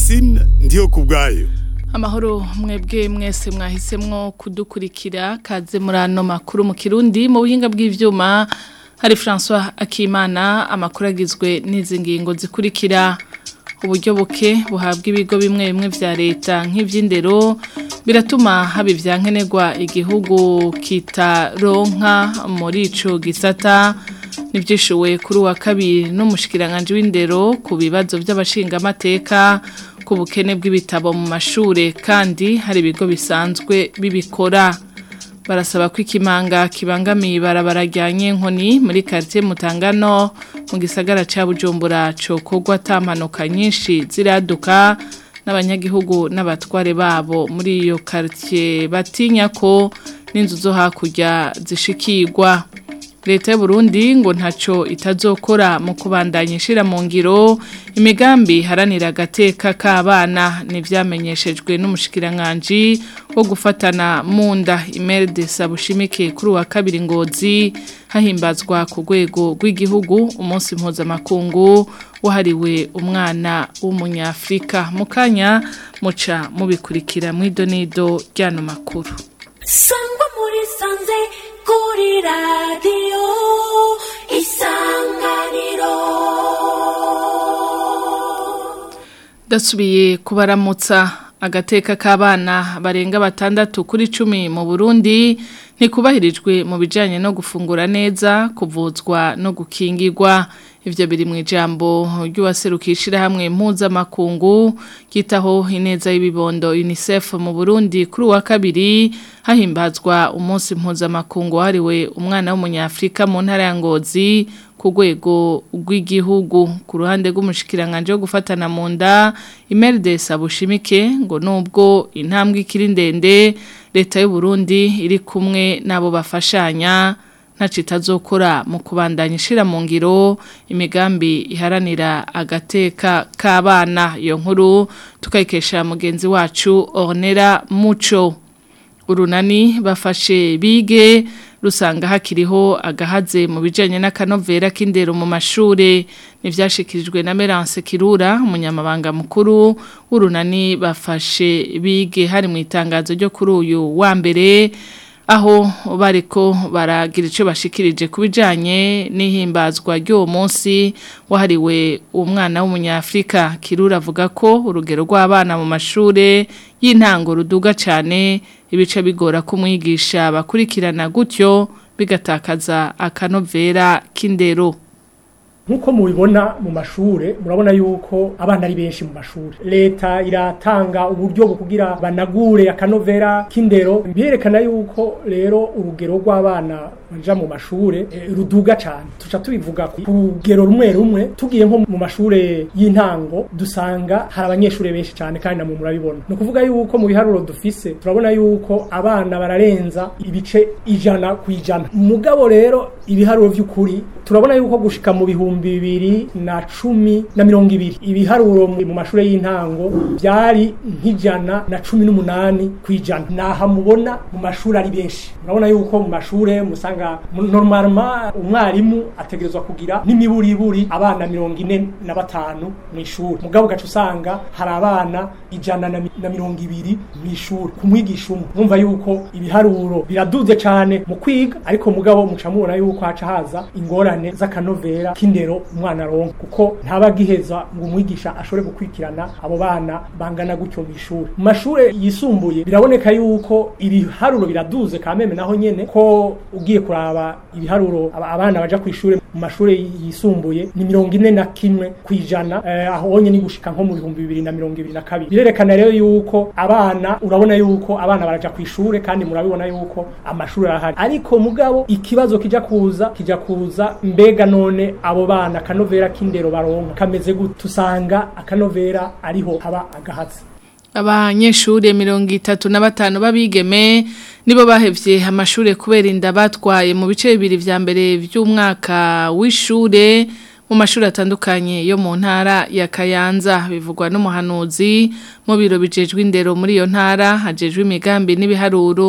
Francine ndiyo kubwayo Amahoro mwebwe mwese mwahisemwo kudukurikira kaze muri ano makuru mu Kirundi mu buhinga bw'ivyuma hari François Akimana amakuru agizwe n'izi ngingo zikurikira uburyo buke buhabwa ibigo bimwe bimwe vya leta nk'ivy'indero biratuma haba ivyankenerwa igihugu kitaronka muri ico gisata nivyishuwe kuri wa kabiri n'umushikiranganje w'indero ku bibazo by'abashingamateka ku bukene bw'ibitabo mu mashure kandi hari ibigo bisanzwe bibikora barasaba ko ikimanga kibangamiye ibarabara rya nkoni muri quartier Mutangano mu gisagara ca Bujumbura cokogwa atampanuka nyinshi ziraduka n'abanyagihugu n'abatware babo muri iyo quartier batinya ko n'inzu zo hakurya zishikirwa leta y'u Burundi ngo ntaco itazokora mu kubandanya ishira mu ngiro imigambi haranira agateka k'abana n'ivyamenyeshejwe n'umushikiranganje wo gufatana mu nda imerde sabushimike kuri wa kabiri ngozi hahimbazwa ku rwego rw'igihugu umunsi mpuzamakungu wahariwe umwana w'umunyafrika mu kanya muca mubikurikira mw'idonido ry'ano makuru sangwa muri sanze kuri radiyo isanganiro dasubiye kubaramutsa agateka k'abana barenga batandatu kuri cumi mu burundi ntikubahirijwe mu bijyanye no gufungura neza kuvuzwa no gukingirwa ibyo biri mu ijambo ry'uwaserukishira hamwe mpuzamakungu ryitaho ineza y'ibibondo unicef mu burundi kuri uwa kabiri hahimbazwa umunsi mpuzamakungu wahariwe umwana w'umunyafurika mu ntara ya ngozi ku rwego rw'igihugu ku ruhande rw'umushikiranganje wo gufatana mu nda imerde sabushimike ngo nubwo intambwe ikiri ndende leta y'u Burundi iri kumwe nabo bafashanya ntaco itazokora mu kubandanya ishira mu ngiro imigambi iharanira agateka k'abana iyo nkuru tukayikesha mugenzi wacu Ornera Muco urunani bafashe bige rusanga hakiriho agahaze mu bijanye n'akanovera k'indero mu mashure nivyashikirijwe na Merance Kirura umunyamabanga mukuru w'urunani bafashe bige hari mu itangazo ryo kuri uyu wa mbere aho bariko baragira ico bashikirije kubijanye n'ihimbazwa ry'uwo munsi wahariwe umwana w'umunyafrika kirura avuga ko urugero rw'abana mu mashure y'intango ruduga cyane ibice bigora kumwigisha bakurikirana gutyo bigatakaza akanovera k'indero nkuko mubibona mu mashure murabona yuko abana ari benshi mu mashure leta iratanga uburyo bwo kugira banagure akanovera k'indero birerekana yuko rero urugero rw'abana baja mu mashure e, ruduga cyane tuca tubivuga ku rugero rumwe rumwe tugiye nko mu mashure y'intango dusanga hari abanyeshure benshi cyane kandi namwe murabibona ni ukuvuga yuko mu biharuro dufise turabona yuko abana bararenza ibice ijana ku ijana mugabo rero ibiharuro vy'ukuri turabona yuko gushika mu bihumbi bibiri na cumi na mirongo ibiri ibiharuro mu mashure y'intango byari nk'ijana na cumi n'umunani ku ijana naha mubona mu mashuri ari benshi murabona yuko mu mashure musanga normalement umwarimu ategerezwa kugira n'imiburiburi abana mirongo ine na batanu mu ishuri mugabo ugaca usanga hari abana ijana na mirongo ibiri mu ishuri ku mwigisha umwe mwumva yuko ibiharuro biraduze cyane mu kwiga ariko mugabo muca mubona yuko haca haza ingorane z'akanovera k'indero umwana aronka kuko ntaba agiheza ngo umwigisha ashobore gukurikirana abo bana bangana gutyo mu ishuri mu mashure yisumbuye biraboneka yuko ibiharuro biraduze kameme naho nyene ko ugiye kuraba ibiharuro abana baja ku ishure mu mashure yisumbuye ni mirongo ine na kimwe kwijana eh, aho onye ni gushika nko mu bihumbi bibiri na mirongo ibiri na kabiri birerekana rero yuko abana urabona yuko abana baraja ku ishure kandi murabibona yuko amashuri arahari ariko mugabo ikibazo kija kuza kija kuza mbega none abo bana akanovera k'indero baronka kameze gute tusanga akanovera ariho haba agahatsi abanyeshure mirongo itatu na batanu b'abigeme nibo bahevye amashure kubera inda batwaye mu bice bibiri vya mbere vy'umwaka w'ishure mu mashuri atandukanye yo mu ntara ya Kayanza bivugwa n'umuhanuzi mu biro bijejwe indero muri iyo ntara hajejwe imigambi n'ibiharuro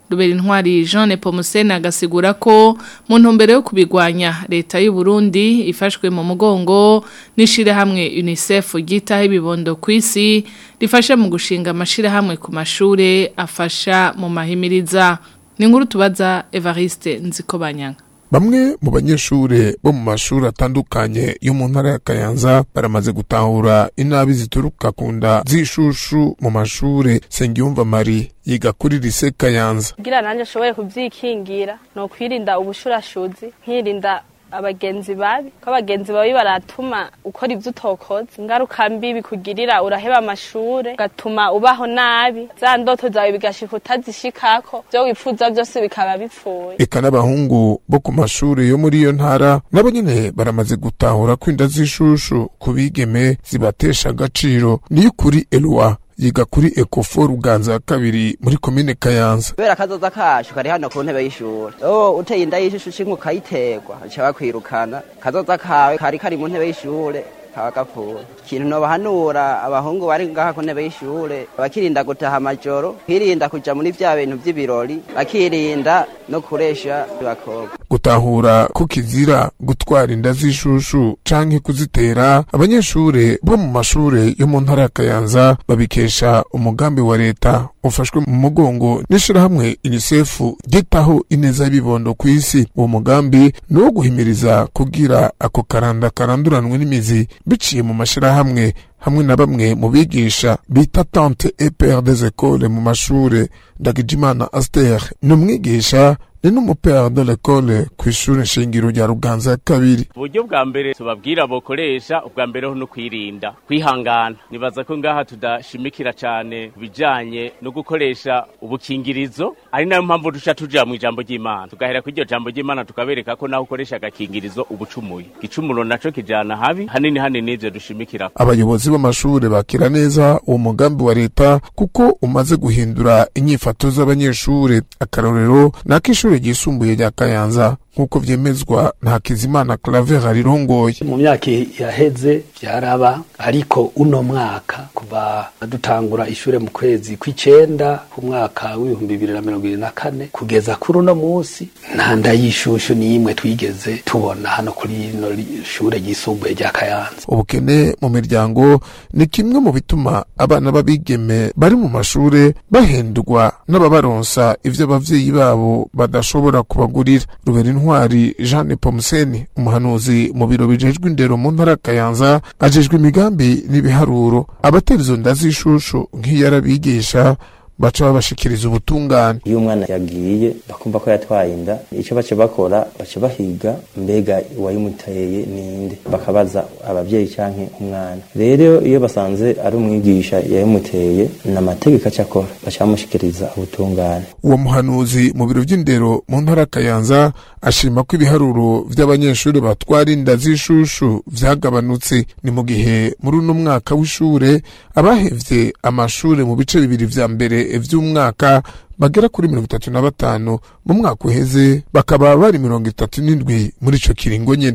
Rubera intwari Jean Nepomuscene agasigura ko mu ntumbero yo kubigwanya leta y'u Burundi ifashwe mu mugongo nishire hamwe UNICEF gitaho ibibondo kwisi rifasha mu gushinga amashira hamwe ku mashure afasha mu mahimiriza ni nkuru tubaza Evariste Nzikobanyanga Bamwe mu banyeshure bo mu mashuri atandukanye yo mu ntara ya Kayanza baramaze gutahura inabi zituruka ku nda z'ishushu mu mashure Sengiyumva Marie yiga kuri lise Kayanza. kugira nanjye ashoboye kubyikingira ni ukwirinda ubushurashuzi nkirinda abagenzi babi ko abagenzi babi baratuma ukora ibyo utokoze ingaruka mbi bikugirira uraheba amashure ugatuma ubaho nabi za ndoto zawe bigashika utazishikako byo wifuza byose bikaba bipfuye Eka n'abahungu bo ku mashure yo muri iyo ntara nabo nyene baramaze gutahura ko inda z'ishushu ku bigeme zibatesha agaciro niyo kuri Eloi yiga kuri Ecofo Ruganza ya kabiri muri komine Kayanza. kubera akazoza kacu kari hano ku ntebe y'ishuri oh uteye inda y'ishushu cinka ukayiterwa baca bakwirukana kazoza kawe kari kari mu ntebe y'ishure kaba gapfuye ikintu nobahanura abahungu bari ngaha ku ntebe y'ishure bakirinda gutaha amajoro kwirinda kuja muri vya bintu vy'ibirori bakirinda no kuresha abakobwa gutahura ko kizira gutwara inda z'ishushu canke kuzitera abanyeshure bo mu mashure yo mu ntara ya Kayanza babikesha umugambi wa leta ufashwe mu mugongo n'ishirahamwe UNICEF gitaho ineza y'ibibondo ku isi uwo mugambi ni uwo guhimiriza kugira ako karanda karanduranwe n'imizi biciye mu mashirahamwe hamwe na bamwe mu bigisha bita tante et père des écoles mu mashure Ndagijimana Aster ni umwigisha ni n'umupère de l'école kw'ishure shingiro rya Ruganza ya kabiri uburyo bwa mbere tubabwira bokoresha ubwa mbere ho no kwirinda kwihangana nibaza ko ngaha tudashimikira cyane ku bijanye no gukoresha ubukingirizo ari nayo mpamvu duca tuja mu ijambo ry'imana tugahera ku iryo jambo ry'imana tukabereka ko naho ukoresha agakingirizo ubucumuye igicumuro naco kijana habi hanini hanini ivyo dushimikira abayobozi b'amashure bakira neza uwo mugambi wa leta kuko umaze guhindura inyifato z'abanyeshure akarorero n'ak'ishure ryisumbuye rya Kayanza nk'uko vyemezwa na Hakizimana Claver arirongoye mu myaka yaheze byaraba ariko uno mwaka kuva dutangura ishure mu kwezi kw'icenda ku mwaka w'ibihumbi bibiri na mirongo ibiri na kane kugeza kuri uno munsi nta nda y'ishushu n'imwe twigeze tubona hano kuri ino ri- shure ryisumbuye rya Kayanza ubukene mu miryango ni kimwe mu bituma abana b'abigeme bari mu mashure bahendwa n'ababaronsa ivyo abavyeyi babo badashobora kubagurira rubera intwari Jeanne Pomseni umuhanuzi mu biro bijejwe indero mu ntara ya Kayanza ajejwe imigambi n'ibiharuro abatera izo nda z'ishushu nk'iyo arabigisha baca babashikiriza ubutungane iyo umwana yagiye bakumva ko yatwaye inda icyo baca bakora baca bahiga mbega uwayimuteye ninde bakabaza ababyeyi canke umwana rero iyo basanze ari umwigisha yayimuteye ni amategeko aca akora baca bamushikiriza ubutungane uwo muhanuzi mu biro vy'indero mu ntara ya Kayanza ashima ko ibiharuro vy'abanyeshuri batwara inda z'ishushu vyagabanutse ni mu gihe muri uno mwaka w'ishure abahevye amashure mu bice bibiri vya mbere vy'umwaka bagera kuri mirongo itatu na batanu mu mwaka uheze bakaba bari mirongo itatu n'indwi muri ico kiringo nyene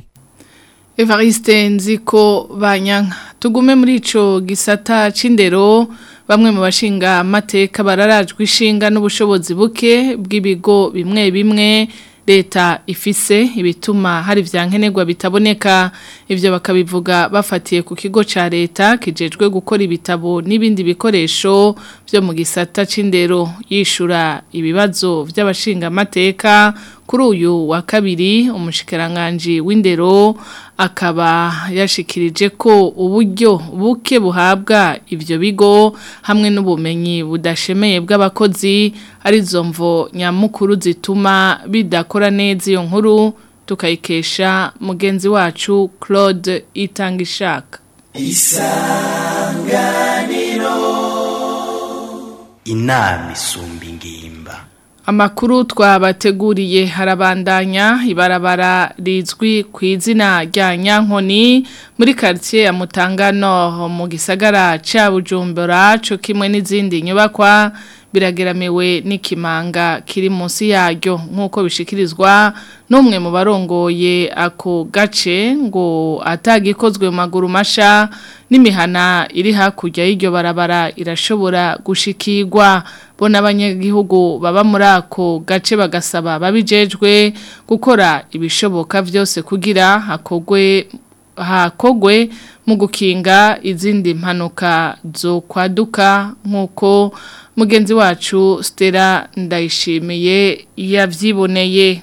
Evariste nziko banyanka tugume muri ico gisata c'indero bamwe mu bashinga amateka bararajwe ishinga n'ubushobozi buke bw'ibigo bimwe bimwe leta ifise ibituma hari vyankenerwa bitaboneka ivyo bakabivuga bafatiye ku kigo ca leta kijejwe gukora ibitabo n'ibindi bikoresho vyo mu gisata c'indero yishura ibibazo vy'abashinga amateka kuri uyu wa kabiri umushikiranganje w'indero akaba yashikirije ko uburyo buke buhabwa ivyo bigo hamwe n'ubumenyi budashemeye bw'abakozi arizo mvo nyamukuru zituma bidakora neza iyo nkuru tukayikesha mugenzi wacu Claude Itangishaka inama isumba ingimba Amakuru twabateguriye harabandanya ibarabara rizwi ku izina rya Nyankoni muri quartier ya Mutangano mu gisagara ca Bujumbura cyo kimwe n'izindi nyubakwa birageramiwe n'ikimanga kiri munsi yaryo nk'uko bishikirizwa n'umwe mu barongoye ako gace ngo atagikozwe mu maguru masha n'imihana iri hakurya y'iryo barabara irashobora gushikirwa bo n'abanyagihugu baba muri ako gace bagasaba babijejwe gukora ibishoboka byose kugira hakogwe hakogwe mu gukinga izindi mpanuka zo kwaduka nk'uko mugenzi wacu Stella ndayishimiye yabyiboneye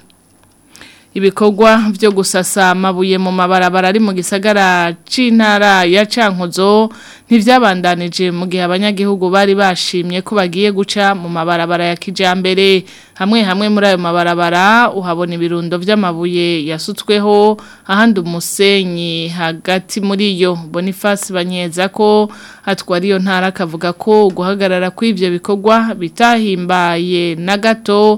ibikorwa byo gusasa amabuye mu mabarabara ari mu gisagara c'intara ya Cankuzo ntivyabandanije mu gihe abanyagihugu bari bashimye ko bagiye guca mu mabarabara ya kijambere hamwe hamwe muri ayo mabarabara uhabona ibirundo vy'amabuye yasutsweho ahandi umusenyi hagati muri yo Boniface banyeza ko atwara iyo ntara akavuga ko guhagarara kw'ivyo bikorwa bitahimbaye na gato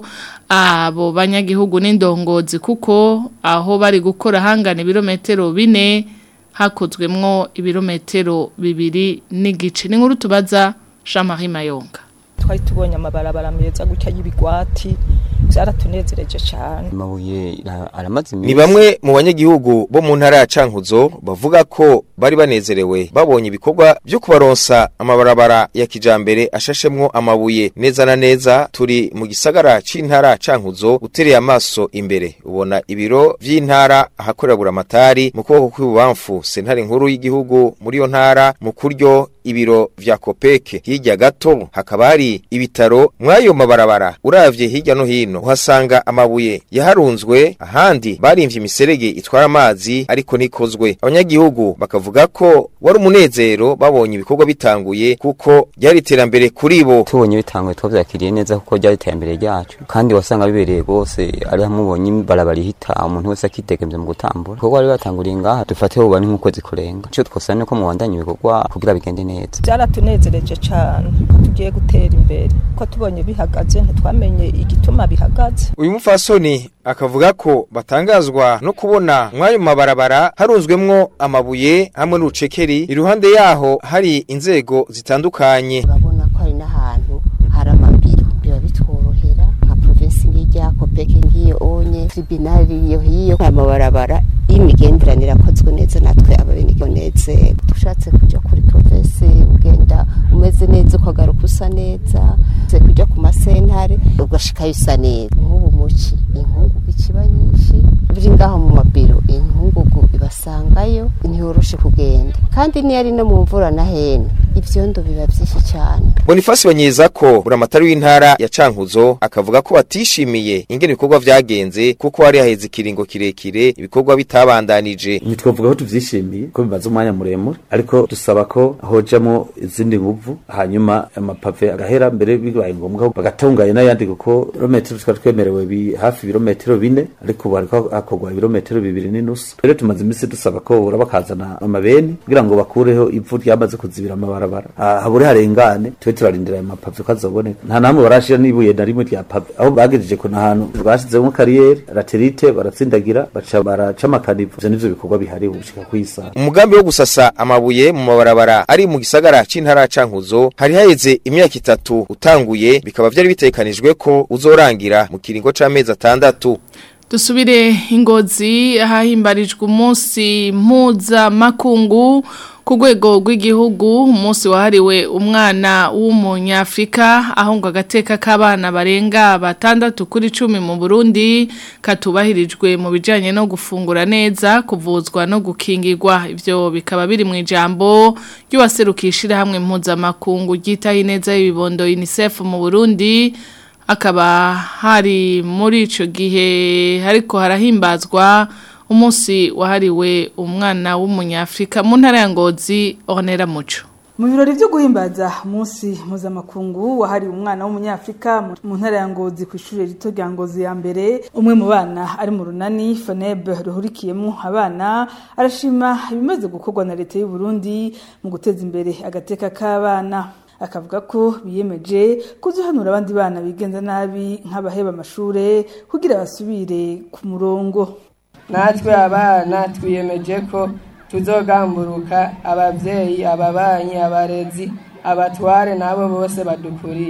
abo banyagihugu n'indongozi kuko aho bari gukora hangana ibirometero bine hakozwemwo ibirometero bibiri n'igice ni nkuru tubaza Jean Marie Mayonga twari tubonye amabarabara meza gutya y'ibigwati byaratunezereje cyane amabuye aramaze ni bamwe mu banyagihugu bo mu ntara ya Cankuzo bavuga ko bari banezerewe babonye ibikorwa byo kubaronsa amabarabara ya kijambere ashashemwo amabuye neza na neza turi mu gisagara c'intara Cankuzo utereye amaso imbere ubona ibiro vy'intara ahakorera buramatari mu kuboko kw'ibubamfu sentare nkuru y'igihugu muri yo ntara mu kuryo ibiro vya kopeke hirya gato hakaba hari ibitaro mwayo mabarabara uravye hirya no hino uhasanga amabuye yaharunzwe ahandi barimvye imiserege itwara amazi ariko nikozwe abanyagihugu bakavuga ko wari umunezero babonye ibikorwa bitanguye kuko ryari iterambere kuri bo tubonye bitanguye twavyakiriye neza kuko ryari iterambere ryacu kandi wasanga bibereye rwose ari hamwe ubonye barabara ihita umuntu wese akidegemvye mu gutambura kuko bari batanguriye ngaha dufate ubu ni nk'ukwezi kurenga ico twosaba ni ko mubandanya ibikorwa kugira bigende neza byaratunezereje cyane ko tugiye gutera imbere ko tubonye bihagaze ntitwamenye igituma bihagaze uyu mufasoni akavuga ko batangazwa no kubona mwayo mabarabara harunzwemwo amabuye hamwe n'urucekeri iruhande yaho hari inzego zitandukanye urabona ko hari n'ahantu hari amabiro biba bitworohera nka provinsi nk'irya kopeke nk'iyo onye tribunali iyo hiyo amabarabara y'imigenderanire akozwe neza natwe ababenegioneze dushatse kuja kuri provinsi ugenda umeze neza ukagaruka usa neza kuja ku masentare ugashikayo usa neza nk'ubu muci inkungugu ikiba nyinshi biri ngaho mu mabiro inkungugu ibasangayo ntiyoroshe kugenda kandi niyo ari no mu mvura na hene ivyondo biba vyinshi cyane Boniface banyeza ko buramatari w'intara ya Cankuzo akavuga ko batishimiye ingene ibikorwa vyagenze kuko hari haheze ikiringo kirekire ibikorwa bitabandanije ntitwavuga ko tuvyishimiye ko bimaze umwanya muremure ariko dusaba ko hojamo izindi nguvu hanyuma amapave agahera mbere bibaye ngombwa bagatunganya n'ayandi kuko ibirometero twari twemerewe bi hafi ibirometero bine ariko ubu hariko hakorwa ibirometero bibiri n'inusu rero tumaze iminsi dusaba ko ura bakazana amabeni kugira ngo bakureho ivu ryamaze kuzibira amabarabara habure harengane tube turarindira ayo mapave ko azoboneka nta namwe barashira n'ibuye na rimwe rya pave aho bagejeje ko n'ahantu bashyizemo kariyeri laterite baratsindagira baca baraca amakanivo ivyo nivyo bikorwa bihari gushika kwisa umugambi wo gusasa amabuye mu mabarabara ari mu gisagara c'intara ya Cankuzo hari haheze imyaka itatu utanguye bikaba vyari bitekanijwe ko uzorangira mu kiringo c'amezi atandatu dusubire ingozi ahahimbarijwe umunsi mpuzamakungu ku rwego rw'igihugu umunsi wahariwe umwana w'umunyafurika aho ngo agateka k'abana barenga batandatu kuri cumi mu burundi katubahirijwe mu bijyanye no gufungura neza kuvuzwa no gukingirwa ibyo bikaba biri mu ijambo ry'uwaserukishira hamwe mpuzamakungu ryitaho ineza y'ibibondo unicef mu burundi akaba hari muri icyo gihe ariko harahimbazwa umunsi wahariwe umwana w'umunyafurika mu ntara ya ngozi onera muco mu birori byo guhimbaza umunsi mpuzamakungu wahariwe umwana w'umunyafurika mu ntara ya ngozi ku ishuri rito rya ngozi ya mbere umwe mu bana ari mu runani faneb ruhurikiyemo abana arashima ibimaze gukorwa na leta y'u Burundi mu guteza imbere agateka k'abana akavuga ko biyemeje kuzuhanura abandi bana bigenza nabi nk'abaheba amashure kugira basubire ku murongo natwe abana twiyemeje ko tuzogamburuka abavyeyi ababanyi abarezi abatware nabo bose badukuriye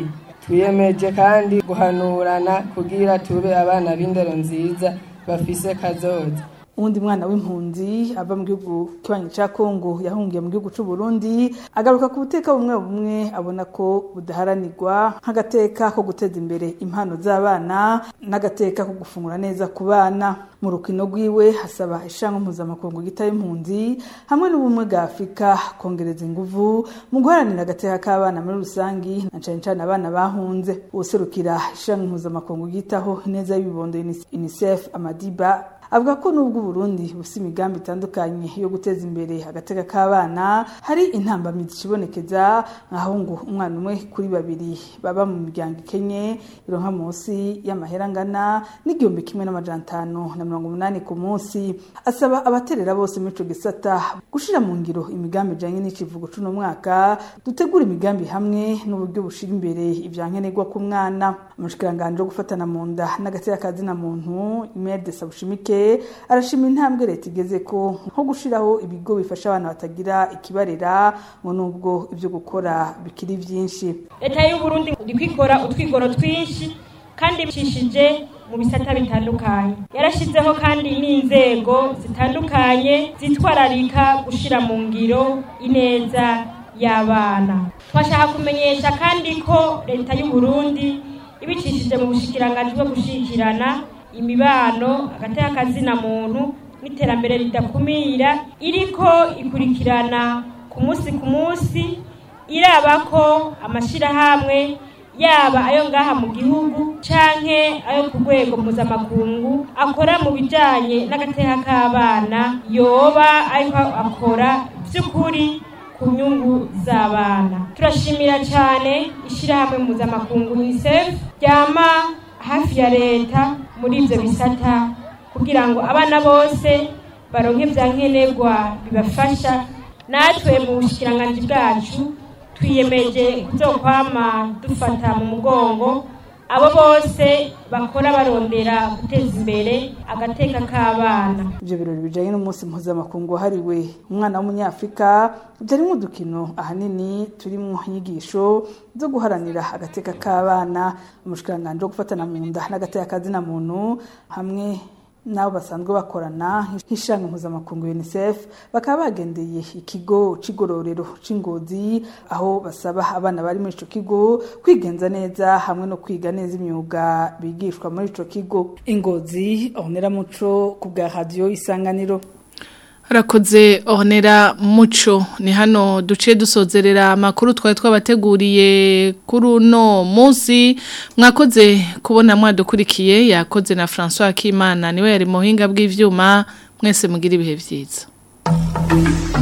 twiyemeje kandi guhanurana kugira tube abana b'indero nziza bafise kazoza uwundi mwana w'impunzi ava mu gihugu kibanyi ca Kongo yahungiye mu gihugu c'u Burundi agaruka ku buteka bumwe bumwe abona ko budaharanirwa nk'agateka ko guteza imbere impano z'abana n'agateka ko gufungura neza ku bana mu rukino rwiwe hasaba ishango mpuzamakungu gita impunzi hamwe n'ubumwe bwa Afurika kongereza inguvu mu guharanira agateka k'abana muri rusangi na cane cane abana bahunze userukira ishango mpuzamakungu gitaho neza y'ibibondo UNICEF Amadiba avuga ko nubwo Burundi busa imigambi itandukanye yo guteza imbere agateka k'abana hari intambamizi ikibonekeza nkaho ngo umwana umwe kuri babiri baba mu miryango ikenye ironka munsi y'amahera angana n'igihumbi kimwe n'amajana atanu na mirongo umunani ku munsi asaba abaterera bose muri ico gisata gushira mu ngiro imigambi ijanye n'icivugo c'uno mwaka dutegura imigambi hamwe n'uburyo bushira imbere ivyankenerwa ku mwana umushikiranganje wo gufatana mu nda n'agateka kazina muntu Imelda Sabushimike arashima intambwe leta igeze ko nko gushiraho ibigo bifasha abana batagira ikibarera ngo nubwo ibyo gukora bikiri byinshi leta y'u Burundi iri kwikora utwigoro twinshi kandi bicishije mu bisata bitandukanye yarashizeho kandi n'inzego zitandukanye zitwararika gushira mu ngiro ineza y'abana twashaka kumenyesha kandi ko leta y'u Burundi ibicishije mu bushikiranganji bwo gushikirana imibano agateka kazina muntu n'iterambere ridakumira iriko ikurikirana ku munsi ku munsi iraba ko amashirahamwe yaba ayo ngaha mu gihugu canke ayo ku rwego mpuzamakungu akora mu bijanye n'agateka k'abana yoba ariko akora vy'ukuri ku nyungu z'abana turashimira cyane ishyirahamwe mpuzamakungu unicef ryama hafi ya leta muri ibyo bisata kugira ngo abana bose baronke bya nkenerwa bibafasha natwe mu bushikiranganji bwacu twiyemeje kuzokwama dufata mu mugongo abo bose bakora barondera guteza imbere agateka k'abana ibyo birori bijanye n'umunsi mpuzamakungu wahariwe umwana w'umunyafurika byarimo udukino ahanini turimo inyigisho zo guharanira agateka k'abana umushikiranganji wo gufatana mu nda n'agateka kazina muntu hamwe nabo basanzwe bakorana nk'ishanga mpuzamakungu UNICEF bakaba bagendeye ikigo c'igororero c'ingozi aho basaba abana bari muri ico kigo kwigenza neza hamwe no kwiga neza imyuga bigishwa muri ico kigo ingozi onera muco ku bwa radio isanganiro Harakoze onera muco ni hano duce dusozerera amakuru twari twabateguriye kuri uno munsi mwakoze kubona mwadukurikiye yakoze na François Kimana niwe yari muhinga bw'ivyuma mwese mugira ibihe vyiza